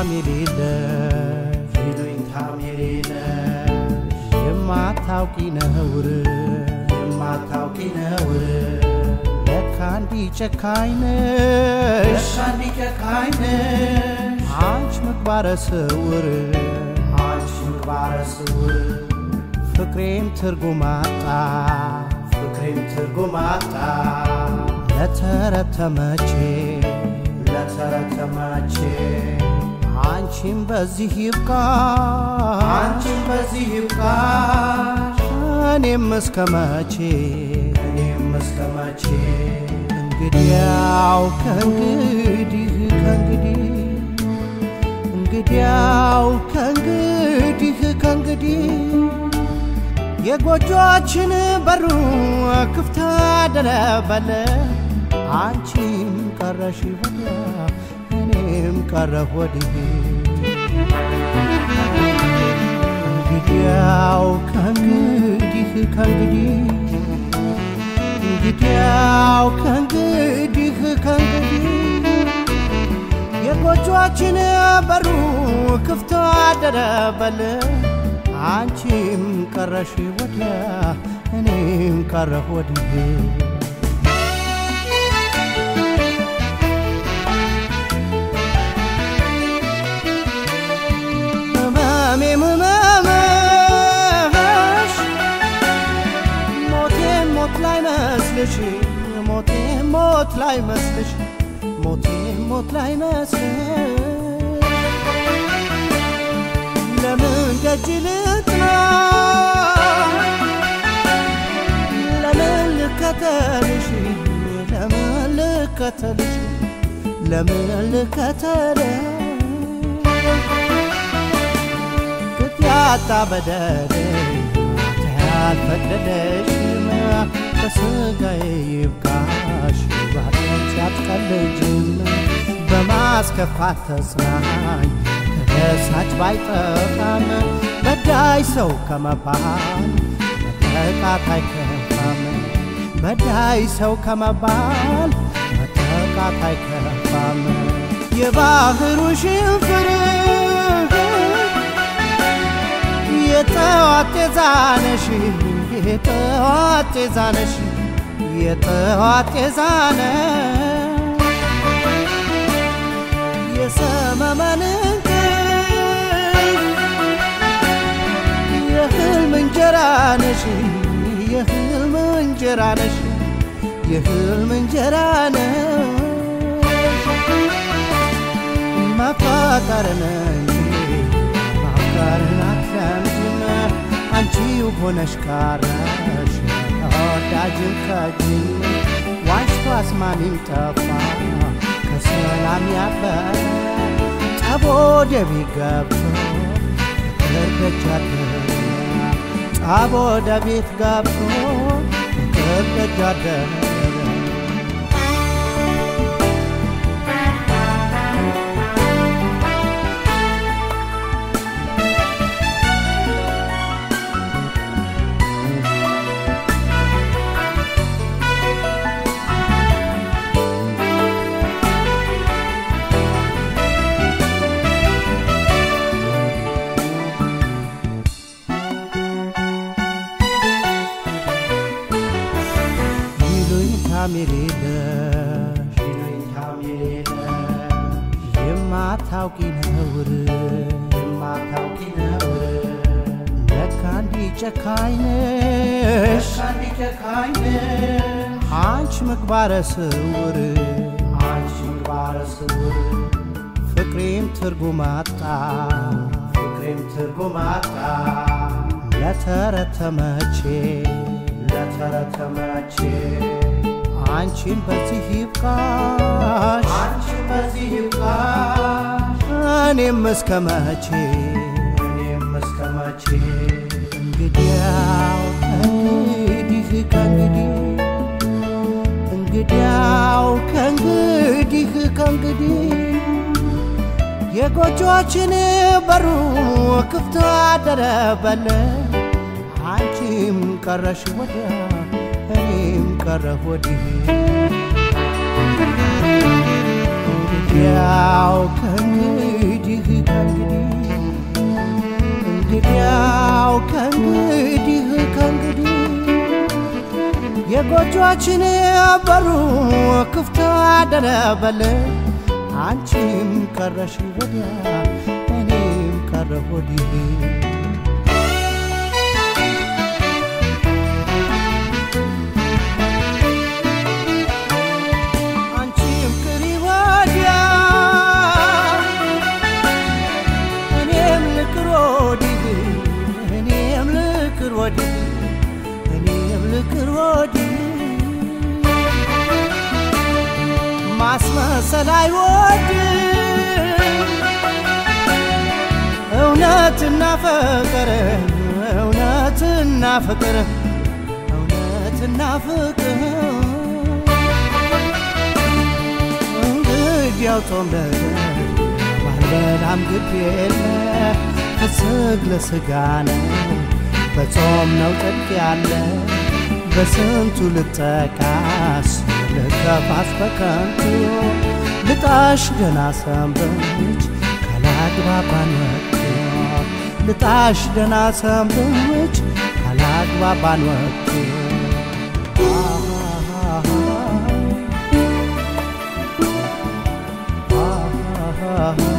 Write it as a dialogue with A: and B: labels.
A: ይሉኝታም የሌለሽ
B: ይሉኝታም የሌለሽ
A: የማታውቂ ነውር
B: የማታውቂ ነውር
A: ለካ እንዲህ ጨካኝ ነሽ
B: ለካ እንዲህ ጨካኝ ነሽ
A: አንቺ ምግባረ ስውር
B: አንቺ ምግባረ ስውር
A: ፍቅሬም ትርጉም አጣ
B: ፍቅሬም ትርጉም አጣ
A: ለተረተመቼ
B: ለተረተማቼ
A: አንቺም በዚህ ይብቃ
B: አንቺም በዚህ ይብቃሽ
A: እኔም እስከ መቼ
B: እኔም እስከ መቼ
A: እንግዲያው ከእንግዲህ ከእንግዲህ እንግዲያው ከእንግዲህ ከእንግዲህ የጎጆችን በሩ ክፍት አደረበለ አንቺም ቀረሽ ወዲያ እኔም ቀረሁ ወዲህ እንግዲያው ከእንግዲህ ከእንግዲህ እንግዲያው ከእንግዲህ ከእንግዲህ የጎጆችን በሩ ክፍት አደረበል አንቺም ቀረሽ ወዲያ እኔም ቀረሁ ወዲህ ህመሜም ህመምሽ ሞቴም ሞት ላይ መስልሽ ሞቴም ሞት ላይ መስልሽ ሞቴም ሞት ላይ መስልሽ ለምን ደጅ ልጥና ለምን ልከተልሽ ለምን ልከተልሽ ለምን ልከተልሽ ቅጥ ያጣ በደል ያልፈቀደሽም በስጋዬ ይብቃሽ ባቶች ያትቀልጅም በማስከፋት ተጽናኝ ተደሳች ባይጠፋም በዳይ ሰው ከመባል መጠቃት አይከፋም በዳይ ሰው ከመባል መጠቃት አይከፋም የባህሩ ሽንፍር የጠዋት ጤዛነሽ የጠዋት ጤዛነሽ የጠዋት ጤዛነ የሰመመን የህልም እንጀራ ነሽ የህልም እንጀራ ነሽ የህልም እንጀራ ነሽ ማፋቀርን እንጂ ማፍቀርን አትለምጂም አንቺው ሆነሽ ቀረሽ ተወዳጅም ከጅም ዋሽቶ አስማሚም ጠፋ ከሰላም ያበረ ጠቦ ደቢ ገብቶ ገርደጃደ ጠቦ ደቤት ገብቶ ገርደጃደ ይሉኝታም የሌለሽ
B: ይሉኝታም የሌለሽ
A: የማታውቂ ነውር
B: የማታውቂ ነውር
A: ለካ እንዲህ ጨካኝ ነሽ
B: ለካ እንዲህ ጨካኝ ነሽ
A: አንቺ ምግባረ ስውር
B: አንቺ ምግባረ ስውር
A: ፍቅሬም ትርጉም አጣ
B: ፍቅሬም ትርጉም አጣ
A: ለተረተመቼ
B: ለተረተመቼ
A: አንቺም በዚህ ይብቃሽ
B: አንቺ በዚህ ይብቃሽ
A: እኔም እስከ መቼ
B: እኔም እስከ መቼ
A: እንግዲያው ከእንግዲህ ከእንግዲህ እንግዲያው ከእንግዲህ ከእንግዲህ የጎጆችን በሩ ክፍት አደረበለ አንቺም ቀረሽ ወዲያ እኔም ቀረሁ ወዲህ እንግዲያው ከእንግዲህ ከእንግዲህ ከእንግዲህ እንግዲያው ከእንግዲህ ከእንግዲህ የጎጆችን በሩ ክፍት አደረበል አንቺም ቀረሽ ወዲያ እኔም ቀረሁ ወዲህ አንቺም ቅሪ ወዲያ እኔም ልቅር ወዲህ እኔም ልቅር ወዲህ እኔም ልቅር ወዲህ ማስመሰል አይወድም እውነትና ፍቅር እውነትና ፍቅር እውነትና ፍቅር እንግዲያው ጾም ነገር ባልበላም ግድ የለ ፍስግ ለስጋ ነው በጾም ነው ጥልቅ ያለ በስንቱ ልጠቃስ ልከፋስ በከንቱ ልጣሽ ገና ሰንብች ካላግባባን ወቅቱ ልጣሽ ገና ሰንብች ካላግባባን ወቅቱ Ah